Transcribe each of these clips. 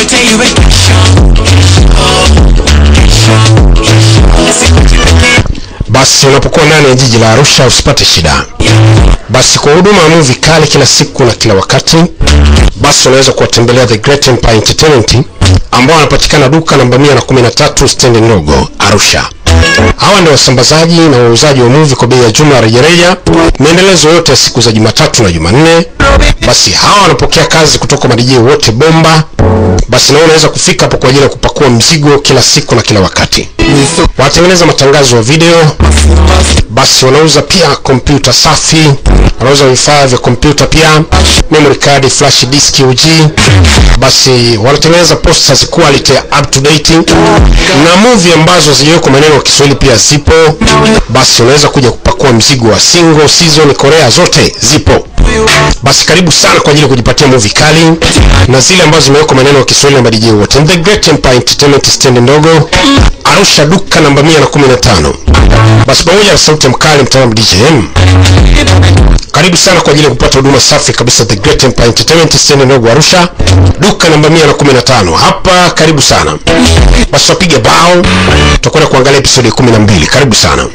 tell you a basi unapokuwa ndani ya jiji la arusha usipate shida basi kwa huduma ya muvi kali kila siku na kila wakati basi unaweza kuwatembelea the great empire entertainment ambao wanapatikana duka namba 113 stendi ndogo arusha hawa ndio wasambazaji na wauzaji wa muvi kwa bei ya jumla rejareja maendelezo yote ya siku za jumatatu na jumanne basi hawa wanapokea kazi kutoka madijii wote bomba basi na wewe unaweza kufika hapo kwa ajili ya kupakua mzigo kila siku na kila wakati wanatengeneza matangazo ya video basi wanauza pia kompyuta safi wanauza vifaa vya kompyuta pia memory card flash disk ug basi wanatengeneza posters quality up to date na movie ambazo zijawekwa maneno ya kiswahili pia zipo basi unaweza kuja kupakua mzigo wa single season korea zote zipo basi karibu sana kwa ajili ya kujipatia movie kali na zile ambazo zimewekwa maneno ya kiswahili na madijii wote the great empire entertainment stand ndogo arusha duka namba 115 basi pamoja na sauti ya mkali mtaalamu djm karibu sana kwa ajili ya kupata huduma safi kabisa the great empire entertainment stand ndogo arusha duka namba 115 hapa karibu sana basi wapiga bao tutakwenda kuangalia episodi ya 12 karibu sana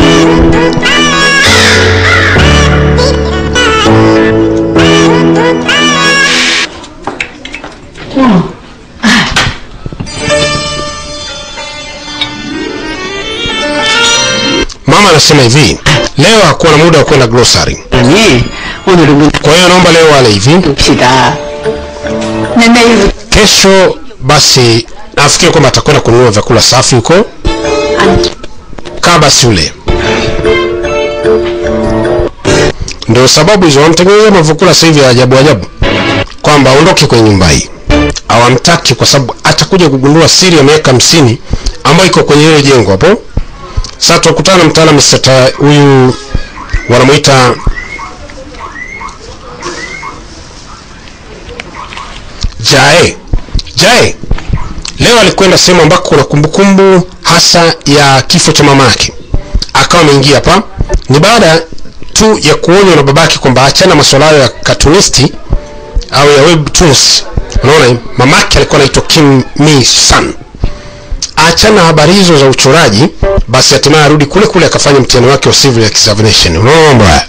mama anasema hivi leo hakuwa na muda wa kwenda grocery 아니 오늘은 kwa hiyo naomba leo wale hivi 봅시다 내 내일 kesho basi nafikiri kwamba atakwenda kununua vyakula safi huko kaa basi ule ndio sababu hizo wamtengenezea mavyakula sasa hivi ya ajabu ajabu kwamba aondoke kwenye nyumba hii awamtaki kwa sababu atakuja kugundua siri ya miaka hamsini ambayo iko kwenye hilo jengo hapo sasa tukutana na mtaalamu Mr. Ta- huyu wanamuita jae jae leo alikwenda sehemu ambako kuna kumbukumbu hasa ya kifo cha mama yake akawa ameingia hapa ni baada tu ya kuonywa na babake kwamba achana masuala hayo ya katunisti au ya webtoons unaona mamake alikuwa anaitwa kim mi san achana habari hizo za uchoraji basi hatimaye arudi kule kule akafanya mtihani wake wa civil examination unaona mambo haya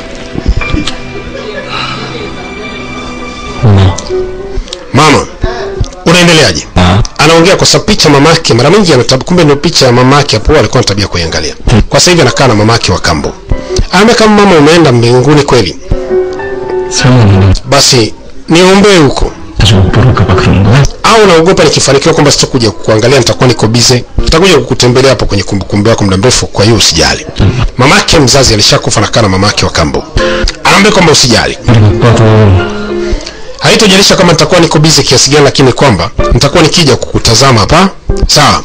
mama unaendeleaje anaongea kwa sababu picha mamake mara mingi anatab kumbe ndio picha ya mamake hapo alikuwa na tabia kuiangalia kwa sasa hivi anakaa na mamake wa kambo anaambia kama mama umeenda mbinguni kweli 설마는 basi niombee huko 자주 못 볼까봐 그러는 거야? au naogopa nikifanikiwa kwamba sitakuja kuangalia nitakuwa niko bize nitakuja kukutembelea hapo kwenye kumbukumbu yako muda mrefu kwa hiyo usijali mamake mzazi alishakufa nakaa na mamake wa kambo anaambia kwamba usijali 우리 오빠도 haitojalisha kama nitakuwa niko bize kiasi gani lakini kwamba nitakuwa nikija kukutazama hapa sawa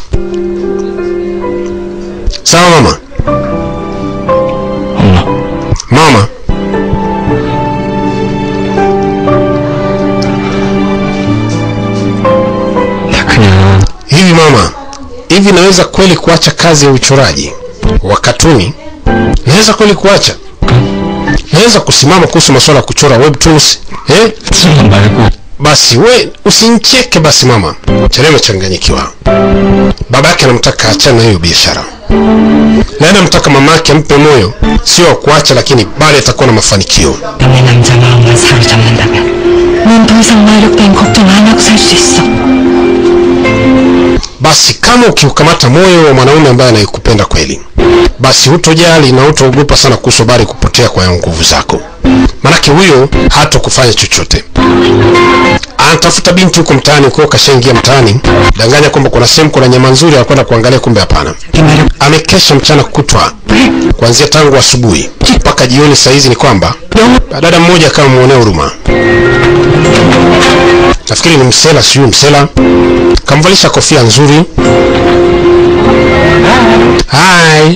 sawa mama 엄마 mama 나 그냥 hivi mama hivi naweza kweli kuacha kazi ya uchoraji wa katuni naweza kweli kuacha naweza kusimama kuhusu masuala ya kuchora webtoons eh? 술만 말고 basi we usincheke basi mama chale amechanganyikiwa baba yake anamtaka achana na hiyo biashara na anamtaka mama yake ampe moyo sio wa kuacha lakini bali atakuwa na mafanikio 너의 남자 마음만 사로잡는다면 넌 더 이상 마력 따윈 걱정 안 하고 살 수 있어 basi kama ukiukamata moyo wa mwanaume ambaye anayekupenda kweli basi hutojali na hutaogopa sana kuhusu habari kupotea kwa nguvu zako manake huyo hata kufanya chochote anatafuta binti huko mtaani huko kashaingia mtaani danganya kwamba kuna sehemu kuna nyama nzuri anakwenda kuangalia kumbe hapana 네 마력 amekesha mchana kutwa kuanzia tangu asubuhi mpaka jioni sahizi ni kwamba dada mmoja akawa muonea huruma nafikiri ni msela sijui msela kamvalisha kofia nzuri hai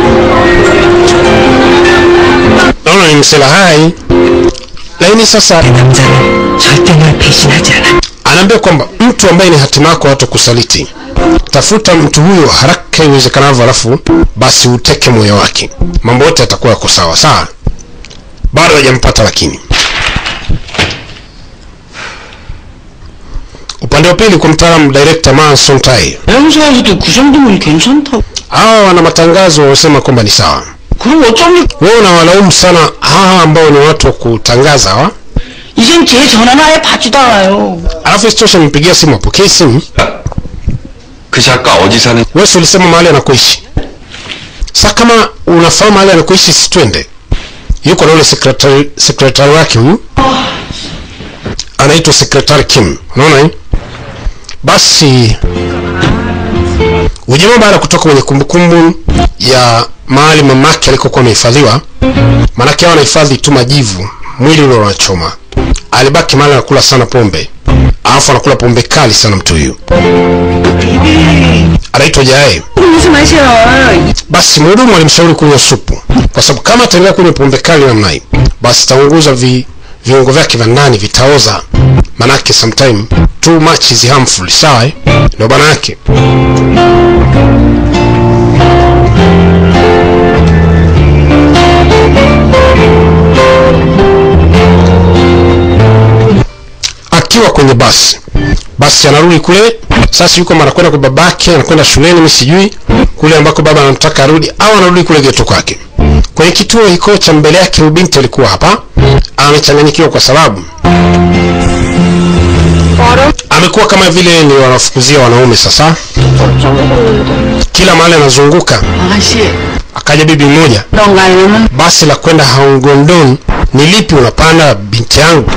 naona ni msela hai lakini sasa 내 남자는 절대 널 배신하지 않아 anaambia kwamba mtu ambaye ni hatima yako hata kusaliti tafuta mtu huyo haraka iwezekanavyo alafu basi uteke moyo wake mambo yote yatakuwa yako sawa sawa bado hajampata lakini upande upande wa pili kwa mtaalamu director Manson Tai 여행사에서도 그 정도면 괜찮다고. hawa wana matangazo wanasema kwamba ni sawa 그럼 어쩝니까? wewe unawalaumu sana hawa ambao ni watu wa kutangaza hawa 이젠 제 전화는 아예 받지도 않아요. alafu isitoshe mpigia simu apokee simu 그 작가 어디 사는 wewe si ulisema mahali anakoishi sa kama unafahamu mahali anakoishi si twende yuko na ule sekretari sekretari wake huyu anaitwa sekretari kim unaona hii basi ujamaa baada ya kutoka kwenye kumbukumbu ya mahali mamake alikokuwa amehifadhiwa maanake hao anahifadhi tu majivu mwili ule unachoma alibaki mahali anakula sana pombe alafu anakula pombe kali sana mtu huyu anaitwa jae 무슨 맛이야? basi mhudumu alimshauri kunywa supu kwa sababu kama ataendelea kunywa pombe kali namna hii basi itaunguza vi, viungo vyake vya ndani vitaoza manake sometime too much is harmful sawa eh? ndio bana yake akiwa kwenye basi basi anarudi kule sasa yuko mara kwenda kwa babake anakwenda shuleni mimi sijui kule ambako baba anamtaka arudi au anarudi kule geto kwake kwenye kituo hiko cha mbele yake huyu binti alikuwa hapa amechanganyikiwa kwa sababu amekuwa kama vile ni wanafukuzia wanaume sasa kila mahali anazunguka 아가씨, akaja bibi mmoja 넌 가려면 basi la kwenda haungondon ni lipi unapanda binti yangu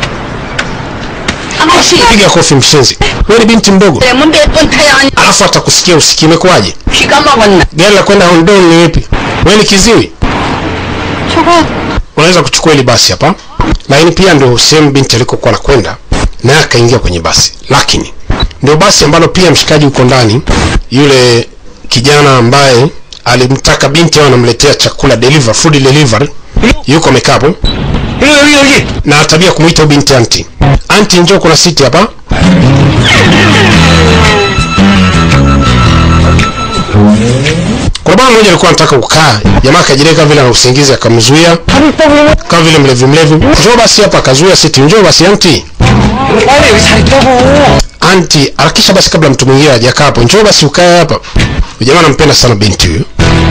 아가씨, piga kofi mshenzi wewe ni binti mdogo 때문 몇번 타야 하니 alafu atakusikia usikii imekuwaje 피가 먹었나? gari la kwenda Hondon ni lipi? Wewe ni kiziwi? 저거 Unaweza kuchukua hili basi hapa, lakini pia ndio sehemu binti alikokuwa anakwenda, naye akaingia kwenye basi, lakini ndio basi ambalo pia mshikaji uko ndani, yule kijana ambaye alimtaka binti au anamletea chakula deliver, food delivery, yuko amekaa hapo 여기 여기 여기 na tabia kumuita huyu binti anti. Anti, njoo, kuna siti hapa. Kuna bwana mmoja alikuwa anataka kukaa, jamaa akajireka vile ana usingizi akamzuia, kama vile mlevi mlevi. Njoo basi hapa, akazuia siti. Njoo basi anti. 빨리 여기 잘 있다고. Anti, harakisha basi kabla mtu mwingine hajakaa hapo. Njoo basi ukae hapa. Huyu Jamaa anampenda sana binti huyu.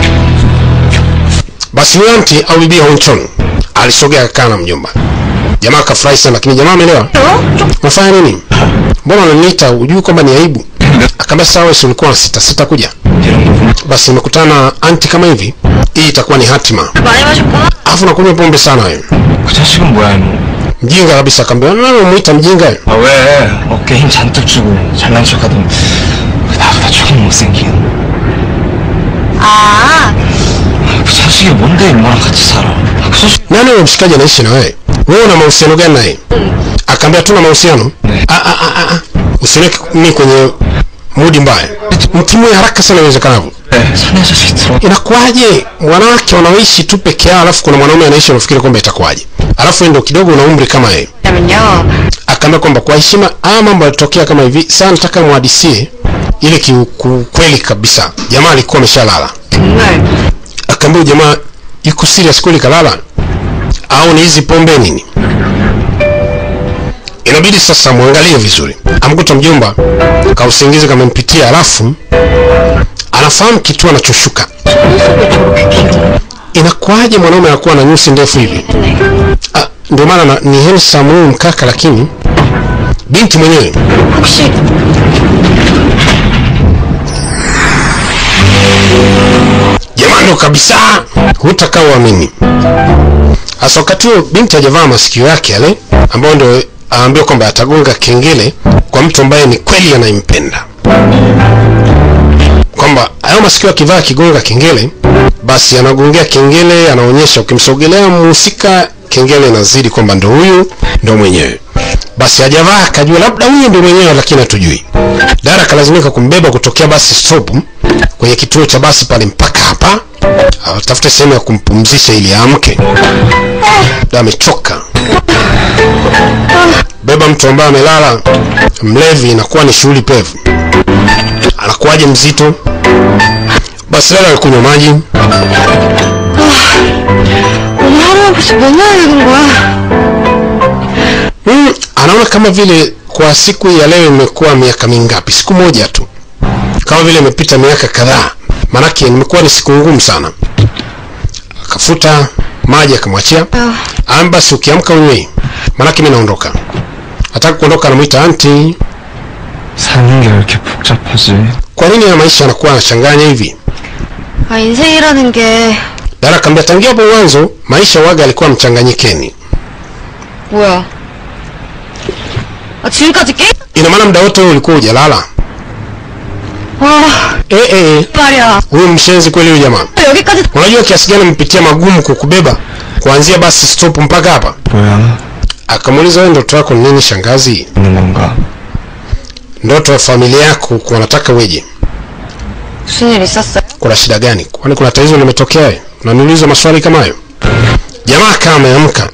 Basi huyu anti au bibi Honchon alisogea akakaa na mjomba. Jamaa akafurahi sana, lakini jamaa ameelewa. Unafanya nini? Mbona unaniita? Hujui kwamba ni aibu? Akamwambia sawa, wewe si ulikuwa na sita sita kuja. Basi nimekutana na anti kama hivi, hii itakuwa ni hatima. 많이 마셨구나. Alafu nakunywa pombe sana wewe. 그 자식은 뭐야 이놈 Mjinga kabisa akamwambia, nani unamuita mjinga? wewe?" 아 왜 어깨 힘 잔뜩 주고 잘난 척하더니 나보다 조금 못생긴 아, 그 자식이 뭔데 임마랑 같이 살아 아, 그 자식 Nani huyo mshikaji anaishi na wewe? Wewe una mahusiano gani naye? Akaambia tuna mahusiano. Ne. Ah ah ah ah. Usiniweke mimi kwenye mudi mbaya. Mtimue haraka sana iwezekanavyo. 네, 사내 자식 들어 Inakuwaje wanawake wanaoishi tu peke yao alafu kuna mwanaume anaishi unafikiri kwamba itakuwaje? Alafu wewe ndio kidogo una umri kama yeye. 그러면요. Akaambia kwamba kwa heshima haya mambo yalitokea kama hivi. Sasa nataka muhadisie ile kiukweli kabisa. Jamaa alikuwa ameshalala. 정말 Akaambia huyu jamaa yuko serious kweli kalala au ni hizi pombe nini? Inabidi sasa muangalie vizuri. Amkuta mjomba kausingizi kamempitia, alafu anafahamu kitu anachoshuka. Inakuwaje mwanaume anakuwa na nyusi ndefu hivi? Ah, ndio maana na- ni handsome huyu mkaka, lakini binti mwenyewe 혹시 jamani, ndo kabisa hutakaa uamini. Hasa wakati huo binti hajavaa masikio yake yale ambayo ndio aambiwa kwamba atagonga kengele kwa mtu ambaye ni kweli anayempenda, kwamba hayo masikio akivaa akigonga kengele, basi anagongea kengele, anaonyesha ukimsogelea mhusika, kengele inazidi kwamba ndo huyu ndo mwenyewe. Basi hajavaa akajua labda huyu ndo mwenyewe, lakini hatujui. Dara akalazimika kumbeba kutokea basi stop kwenye kituo cha basi pale mpaka hapa, atafute sehemu ya kumpumzisha ili aamke. Da amechoka. Beba mtu ambaye amelala mlevi, inakuwa ni shughuli pevu. Anakuwaje mzito? Basi dada alikunywa maji, 오늘 하루가 벌써 몇 년이 된 거야? mm, anaona kama vile kwa siku ya leo imekuwa miaka mingapi siku moja tu kama vile imepita miaka kadhaa manake nimekuwa ni siku ngumu sana akafuta maji akamwachia Amba basi ukiamka unywe manake mi naondoka hataka kuondoka anamwita anti 사는 게 왜 이렇게 복잡하지? kwa nini ya maisha yanakuwa yanachanganya hivi 아, 인생이라는 게 dara akaambia tangia hapo mwanzo maisha waga alikuwa mchanganyikeni 뭐야? 아, 지금까지 게임? ina maana muda wote wewe ulikuwa hujalala 아, eh, eh, eh. 말이야. huyu mshenzi kweli huyu jamaa 여기까지 unajua kiasi gani mpitia magumu kukubeba kuanzia basi stop mpaka hapa 뭐야? akamuuliza wewe ndoto yako ni nini shangazi 있는 건가? ndoto ya familia yako kuwa nataka weje 무슨 일 있었어요? kuna shida gani kwani kuna tatizo limetokea we? unaniuliza maswali kama hayo jamaa kama ameamka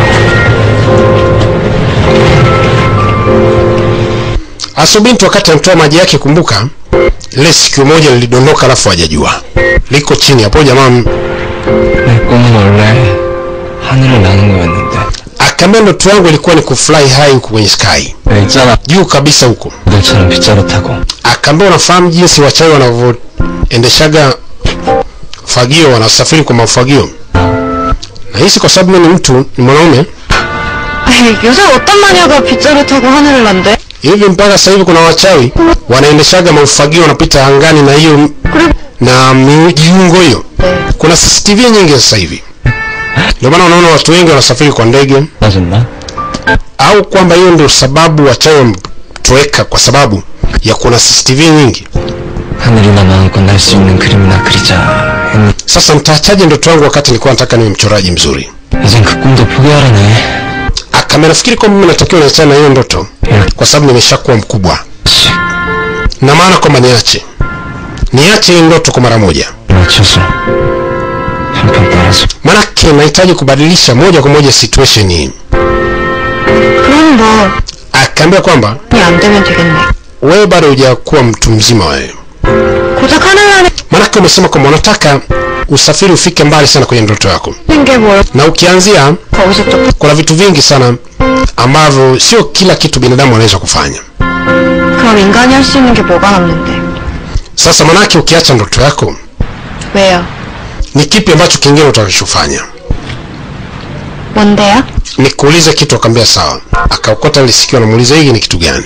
asubinti wakati anatoa maji yake kumbuka lile sikio moja lilidondoka alafu hajajua liko chini hapo jamaa m- 내 꿈은 원래 하늘을 나는 거였는데 akaambia ndoto yangu ilikuwa ni kufly high huku kwenye sky 왜 있잖아 juu kabisa huko 너처럼 빗자루 타고 akaambia unafahamu jinsi wachawi wanavyoendeshaga fagio wanasafiri kwa mafagio nahisi kwa sababu mimi ni mtu ni mwanaume 에이, 요새 어떤 마녀가 빗자루 타고 하늘을 난대? hivi mpaka sasa hivi kuna wachawi wanaendeshaga mafagio wanapita angani na hiyo na mijiungo hiyo kuna cctv nyingi sasa hivi ndio maana unaona watu wengi wanasafiri kwa ndege 맞았나? au kwamba hiyo ndio sababu wachawi wametoweka kwa sababu ya kuna cctv nyingi 하늘이나 마음껏 날 수 있는 그림이나 그리자 했는데 sasa nitaachaje ndoto yangu wakati nilikuwa nataka niwe mchoraji mzuri 이젠 그 꿈도 포기하라네 akame nafikiri kwamba mimi natakiwa niachane na hiyo ndoto kwa sababu nimeshakuwa mkubwa na maana kwamba niache niache hii ndoto kwa mara moja 맞춰서 한편 따라서 manake nahitaji kubadilisha moja kwa moja situation hii 그럼 뭐, akaambia kwamba 이안 되면 되겠네. wewe bado hujakuwa mtu mzima wewe 고작 하늘 나는 manake umesema kwamba unataka usafiri ufike mbali sana kwenye ndoto yako 게 뭘, na ukianzia 거기서 또, kuna vitu vingi sana ambavyo sio kila kitu binadamu anaweza kufanya 그럼 인간이 할 수 있는 게 뭐가 남는데? sasa manake ukiacha ndoto yako 왜요? ni kipi ambacho kingine utakachofanya 뭔데요? nikuulize kitu akaambia sawa akaokota lisikiwa namuuliza hiki ni kitu gani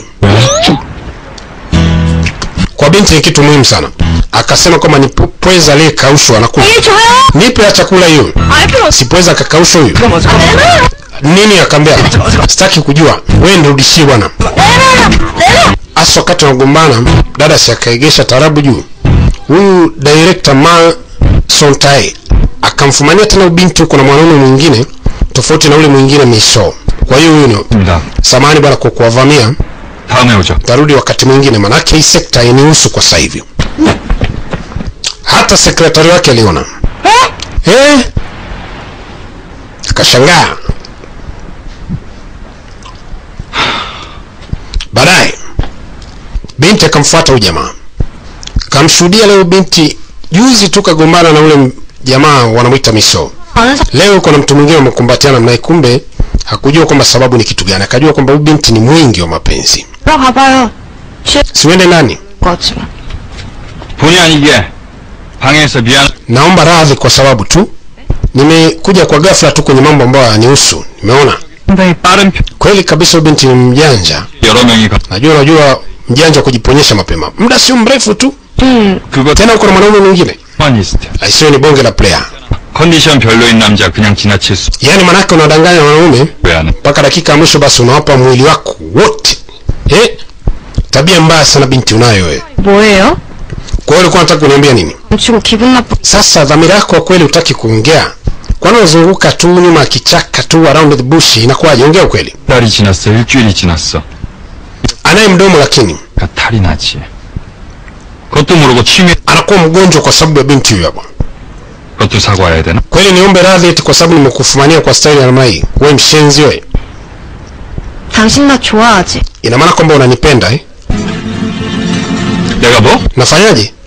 kwa binti ni kitu muhimu sana akasema kwamba ni pu- pweza aliyekaushwa anakula 이 줘요! nipe ya chakula hiyo 알 필요 없어. si pweza akakaushwa huyu nini akaambia sitaki kujua wewe nirudishie bwana hasa wakati wanagombana dada si akaegesha tarabu juu huyu director ma sontae akamfumania tena ubinti huko na mwanaume mwingine tofauti na ule mwingine miso kwa hiyo huyu ni 입니다 samani bwana kwa kuwavamia 다음에 오죠 tarudi wakati mwingine manake hii sekta inihusu kwa sasa hivi hata sekretari wake aliona eh? akashangaa baadaye binti akamfuata huyu jamaa kamshuhudia leo binti juzi tu kagombana na ule m- jamaa wanamwita miso 아는 사람 leo kuna mtu mwingine wamekumbatiana naye kumbe hakujua kwamba sababu ni kitu gani akajua kwamba huyu binti ni mwingi wa mapenzi 들어가봐요. 취할 siwende ndani 것 같지만. 본의 아니게 방해해서 미안 naomba radhi kwa sababu tu nimekuja kwa ghafla tu kwenye mambo ambayo hayanihusu nimeona 상당히 빠른 편 kweli kabisa huyu binti ni mjanja 여러 명이 가- najua unajua mjanja wa kujiponyesha mapema muda sio mrefu tu 음, 그거 tena uko na mwanaume mwingine 휴머니스트 aisiwe ni bonge la player 컨디션 별로인 남자 그냥 지나칠 수 yaani manake unadanganya wanaume 왜 하는 mpaka dakika ya mwisho basi unawapa mwili wako wote eh? tabia mbaya sana binti unayo wewe 뭐예요? kwa hiyo ulikuwa unataka kuniambia nini 훔치고 기분 나쁘. sasa dhamira yako kwa kweli utaki kuongea kwani unazunguka tu nyuma ya kichaka tu around the bush inakuwaje ongea ukweli 달이 지났어 일주일이 지났어 anaye mdomo lakini 그러니까 탈이 나지 그것도 모르고 취미 anakuwa mgonjwa kwa sababu ya binti huyo hapo 그것도 사과해야 되나? kweli niombe radhi eti kwa sababu nimekufumania kwa staili ya namna hii wewe mshenzi wewe 당신 나 좋아하지? ina maana kwamba unanipenda eh? 내가 뭐? nafanyaje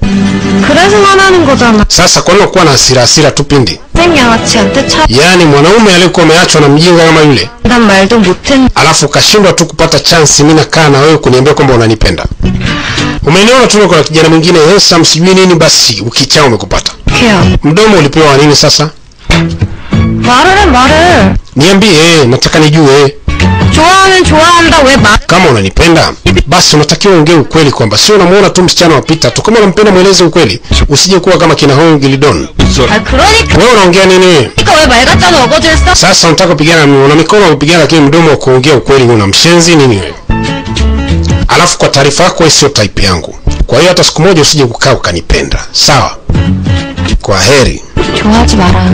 그래서 화나는 거잖아. sasa kwa nini kuwa na hasira hasira tu pindi 생양아치한테 차, yaani mwanaume aliyekuwa ameachwa na mjinga kama yule 난 말도 못했, alafu ukashindwa tu kupata chansi mi nakaa na wewe kuniambia kwamba unanipenda umeniona tu kuna kijana mwingine handsome sijui nini basi ukichaa umekupata 걔야. mdomo ulipewa wa nini sasa 말을 해, 말을. niambie nataka nijue 좋아하면 좋아한다, 왜 말, kama unanipenda basi unatakiwa ongee ukweli kwamba sio unamuona tu msichana wapita tu kama unampenda mweleze ukweli usije kuwa kama kina Hong Gilidon 아, 그러니까 wewe unaongea nini wewe 왜 말 같잖아, 어거지를 써? sasa unataka kupigana na- una mikono ya kupigana lakini mdomo wa kuongea ukweli una mshenzi nini wewe alafu kwa taarifa yako wewe sio type yangu kwa hiyo hata siku moja usije kukaa ukanipenda sawa kwa heri 좋아하지 마라.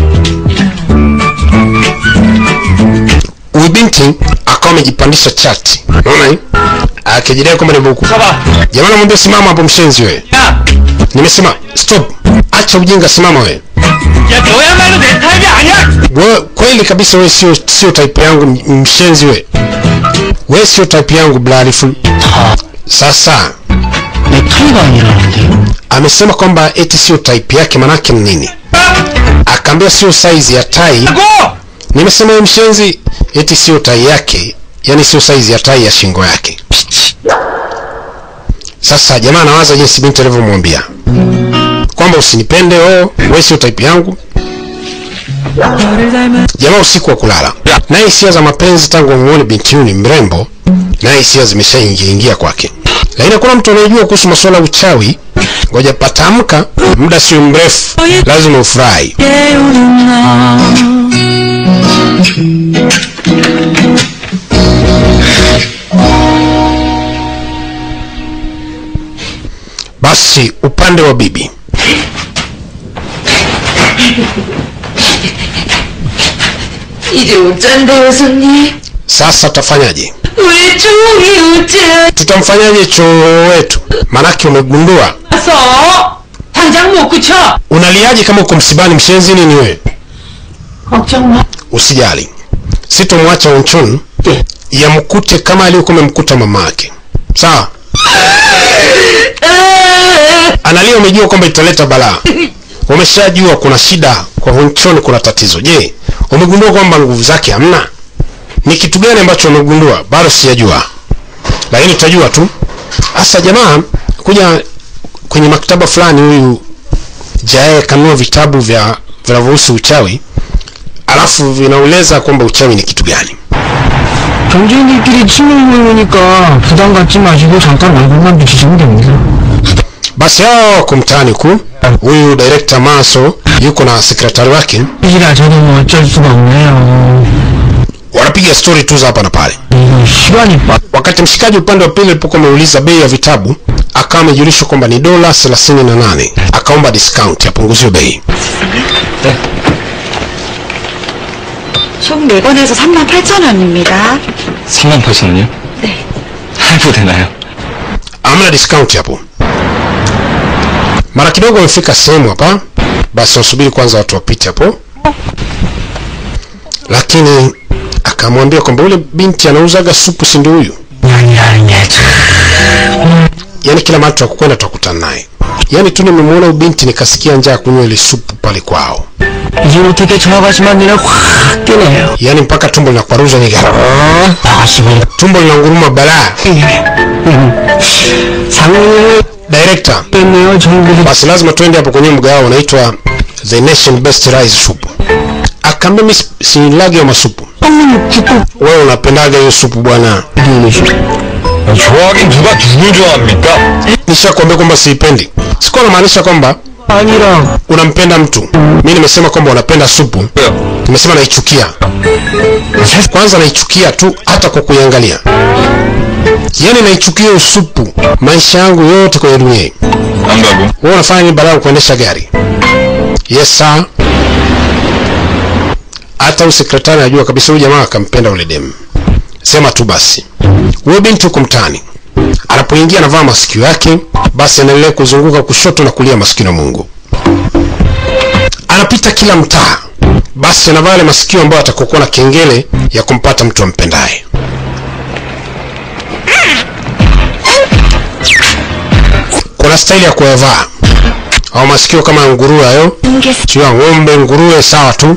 huyu binti akawa amejipandisha chati unaona hii akijidai kwamba ni buku 서봐. jamaa namwambia simama hapo mshenzi wewe 야, nimesema stop acha ujinga simama wewe 야 너야말로 내 타입이 아니야. wewe kweli kabisa wewe sio sio type yangu m- mshenzi wewe wewe sio type yangu blarifu sasa 내 타입 아니라는데. amesema kwamba eti sio type yake manake ni nini akaambia sio size ya tai 고! nimesema wewe mshenzi eti sio tai yake yani sio size ya tai ya shingo yake sasa jamaa anawaza jinsi binti alivyomwambia kwamba usinipende oh wewe sio type yangu jamaa usiku wa kulala naye hisia za mapenzi tangu amuone binti huyu ni mrembo naye hisia zimeshaingia ingia kwake lakini hakuna mtu anayejua kuhusu masuala ya uchawi ngoja patamka muda sio mrefu lazima ufurahi basi upande wa bibi 이제 어쩐데요, 손님? sasa tutafanyaje 왜 종이 어째 tutamfanyaje choo wetu manake umegundua 와서 당장 못 고쳐? unaliaje kama uko msibani mshenzi nini wewe 걱정 마. usijali sitomwacha unchun yamkute kama aliyokuwa amemkuta mama yake sawa analia umejua kwamba italeta balaa umeshajua kuna shida kwa hunchon kuna tatizo je umegundua kwamba nguvu zake hamna ni kitu gani ambacho umegundua bado sijajua lakini tutajua tu hasa jamaa kuja kwenye maktaba fulani huyu jae kanunua vitabu vya vinavyohusu uchawi alafu vinaeleza kwamba uchawi ni kitu gani 경쟁들끼리 친밀 모임이니까 부담 갖지 마시고 잠깐 얼굴만 비치시면 됩니다. basi hao wako mtaani huku huyu director maso yuko na sekretari wake 이라 저도 뭐 어쩔 수가 없네요. wanapiga stori tu za hapa na pale 이거 시간이 빠. wakati mshikaji upande wa pili alipokuwa ameuliza bei ya vitabu akawa amejulishwa kwamba ni dola 38 akaomba discount apunguziwe bei 총 4권에서 3만 8천 원입니다. 3만 8천 원이요? 네. 할부 되나요? amna discount hapo mara kidogo amefika sehemu hapa basi wasubiri kwanza watu wapite hapo lakini akamwambia kwamba ule binti anauzaga supu si ndio huyu 아니라는 게 참. yaani kila mahali tutakwenda tutakutana naye yaani tu nimemwona huyu binti nikasikia njaa kunywa ile supu pale kwao 이제 어떻게 전화가시만 눈에 확 뜨네요. yaani mpaka tumbo linakwaruza niga 아시고 tumbo linanguruma balaa 상을 director 뺐네요. 정글이 basi lazima tuende hapo kwenye mgao unaitwa the nation best rice soup akaambia mi sinilage ya masupu wewe unapendaga hiyo supu bwana 좋아하긴 누가 누굴 좋아합니까? nishakwambia kwamba siipendi sikuwa namaanisha kwamba 아니라 unampenda mtu mi nimesema kwamba unapenda supu nimesema naichukia kwanza naichukia tu hata kwa kuiangalia yaani naichukia hiyo supu maisha yangu yote kwenye dunia hii 안 가고 wewe unafanya nini baada ya kuendesha gari yes sir hata usekretari anajua kabisa huyu jamaa akampenda ule demu sema tu basi huyo binti huko mtaani anapoingia anavaa masikio yake basi anaendelea kuzunguka kushoto na kulia masikio na mungu anapita kila mtaa basi anavaa yale masikio ambayo atakokuwa na kengele ya kumpata mtu ampendaye kuna wana staili ya kuyavaa au masikio kama ya nguruwe hayo sio ya ng'ombe nguruwe sawa tu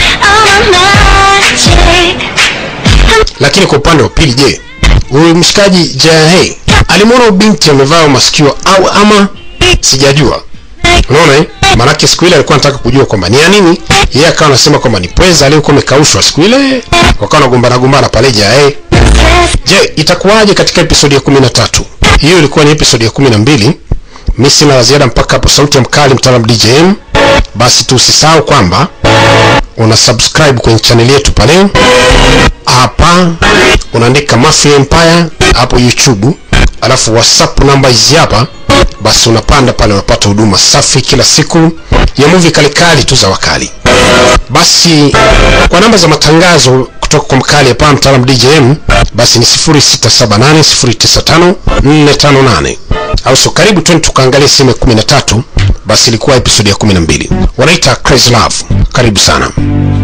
lakini kwa upande wa pili je huyu mshikaji jahe alimwona binti amevaa masikio au ama sijajua unaona eh? maanake siku ile alikuwa anataka kujua kwamba ni ya nini yeye akawa anasema kwamba ni pweza aliyokuwa amekaushwa siku ile wakawa nagombana gombana pale jahe je itakuwaje katika episodi ya kumi na tatu hiyo ilikuwa ni episodi ya kumi na mbili mi sina la ziada mpaka hapo sauti ya mkali mtaalam djm basi tu usisahau kwamba una subscribe kwenye chaneli yetu pale hapa unaandika Mafia Empire hapo YouTube, alafu WhatsApp namba hizi hapa, basi unapanda pale, unapata huduma safi kila siku ya movie kalikali tu za wakali. Basi kwa namba za matangazo kutoka kwa mkali hapa mtaalam DJM, basi ni 0678095458 au so karibu twende tukaangalia sehemu ya 13 basi ilikuwa episodi ya 12 wanaita Crazy Love. Karibu sana.